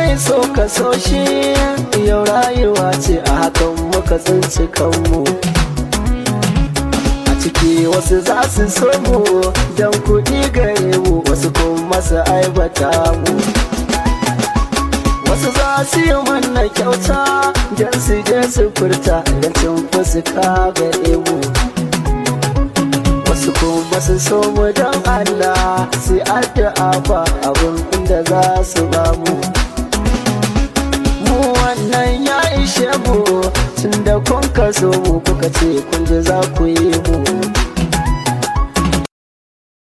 mai so ka so shi yau rayuwa ce a hakan muka tsinci kanmu a ciki wasu za su so mu don kuɗi gare mu wasu kuma su aibata mu wasu za su yi mana kyauta don su je su furta don cin fuska gare mu wasu kuma su so mu don Allah su addu'a ba abin da za su ba mu mu wannan ya ishe mu tun da kun ka so mu kuka ce kun ji za ku yi mu